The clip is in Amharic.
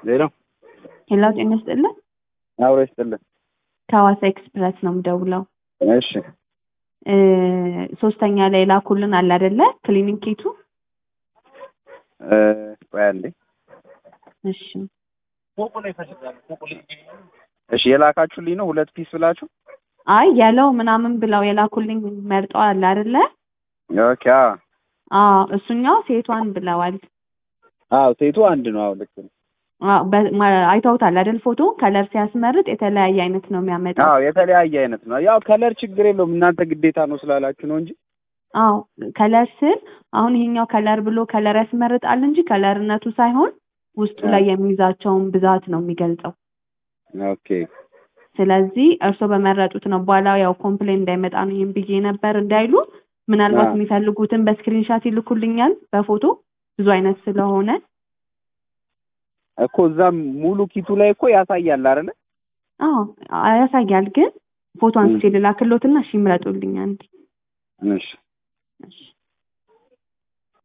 ዜሮ ሄሎ ጤና ይስጥልን። አብሮ ይስጥልን። ከሐዋሳ ኤክስፕረስ ነው የምደውለው። እሺ እ ሶስተኛ ላይ ላኩልን አለ አይደለ? ክሊኒክ ኬቱ። እ ቆይ አንዴ። እሺ እሺ የላካችሁልኝ ነው ሁለት ፒስ ብላችሁ? አይ ያለው ምናምን ብለው የላኩልኝ መርጠው አለ አይደለ? ኦኬ አዎ አዎ እሱኛው ሴቷን ብለዋል። አዎ ሴቱ አንድ ነው። አዎ ልክ ነው። አዎ በ- ማ- አይተውታል አይደል? ፎቶ ከለር ሲያስመርጥ የተለያየ አይነት ነው የሚያመጣው። አዎ የተለያየ አይነት ነው። ያው ከለር ችግር የለውም እናንተ ግዴታ ነው ስላላችሁ ነው እንጂ አዎ ከለር ስል አሁን ይሄኛው ከለር ብሎ ከለር ያስመርጣል እንጂ ከለርነቱ ሳይሆን ውስጡ ላይ የሚይዛቸውን ብዛት ነው የሚገልጸው። ኦኬ ስለዚህ እርስዎ በመረጡት ነው። በኋላ ያው ኮምፕሌን እንዳይመጣ ነው ይህን ብዬ ነበር እንዳይሉ፣ ምናልባት አዎ። የሚፈልጉትን በስክሪንሻት ይልኩልኛል በፎቶ ብዙ አይነት ስለሆነ እኮ እዛም ሙሉ ኪቱ ላይ እኮ ያሳያል አይደለ? አዎ ያሳያል። ግን ፎቶ አንስቼ ልላክሎትና እሺ ይምረጡልኝ አንዴ። እሺ እሺ